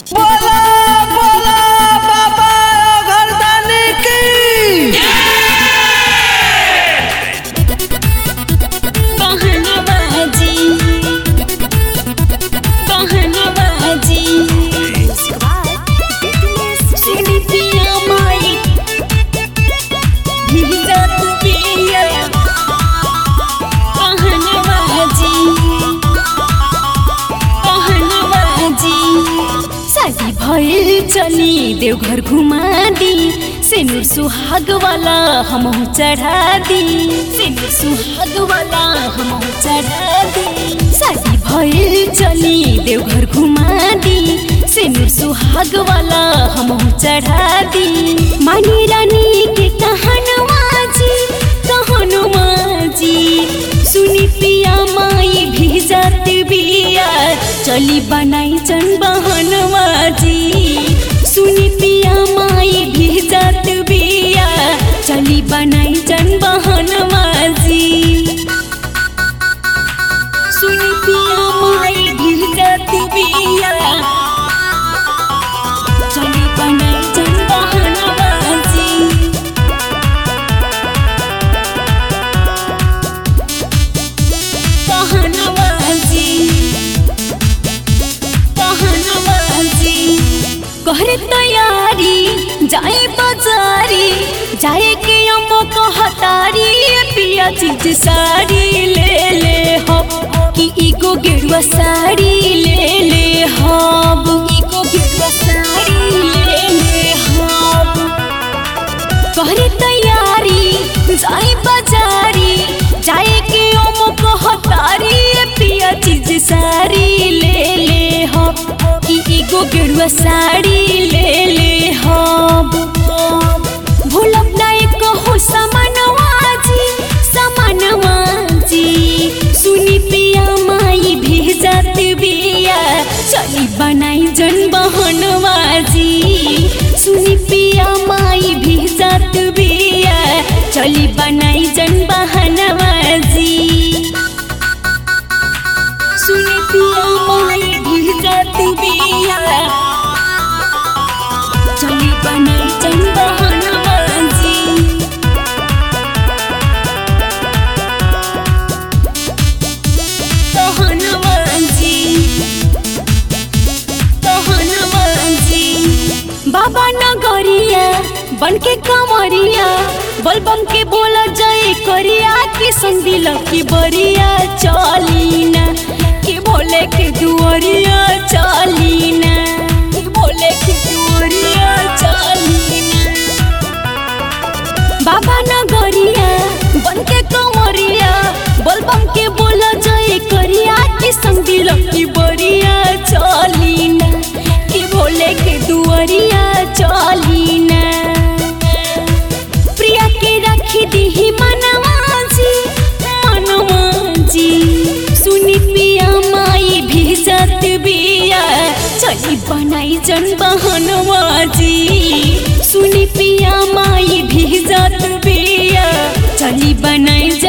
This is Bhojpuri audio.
बोला बोला बाबा गर्दानी की बहनबाजी बहनबाजी सुनी पिया माई भीजा तू पिया बहनबाजी बहनबाजी शादी भइल चली देवघर घुमा दी सिनुर सुहाग वाला हमहु चढ़ा दी सिनुर सुहाग वाला हमहु चढ़ा दी शादी भइल चली देवघर घुमा दी सिनुर सुहाग वाला हमहु चढ़ा दी मानी रानी के कहनवा जी कहनवा जी सुनी पिया माई भी जात बिया चली बनाई जन बहनवा जी सुनी पिया माई भी जात बिया चली बनाई जन बहनवा जी सुनी पिया माई भी जात बिया चली बनाई जन बहनवा जी कहनवाजी कहनवाजी कहरे तैयारी जाए बाजारी जाए के अम्मो कहतारी पिया चीज साड़ी ले ले हो कि इको गेरुआ साड़ी ले ले हब इको गेरुआ साड़ी ले ले हब करे तैयारी जाई बाजारी जाए के ओम कहतारी पिया चीज सारी ले ले हो कि एगो गेरुआ साड़ी ले ले हो भूलब ना एक हो समानवा जी समानवा जी सुनी पिया माई भी जात बिया चली बनाई जन बहनवा जी सुनी पिया माई भी जात बिया चली बनाई जन बहनवा जी सुनी पिया माई भी जात बिया चली बनाई जन बहनवा जी कहनवाजी कहनवाजी बाबा नगरिया बन के कमरिया बलबम के बोला जय करिया की संदिल की बरिया चलीना के बोले के दुआरिया चलीना के बोले के दुआरिया चलीना बाबा नगरिया बन के कमरिया बलबम के बोला जय करिया के संदिल की बरिया चलीना कि बोले के दुआरिया चलीना प्रिया के रखी दी मनवा जी मनवा जी सुनी पिया माई भी जात बिया चली बनाई जन बहनवा जी सुनी पिया माई भी जात बिया चली बनाई जन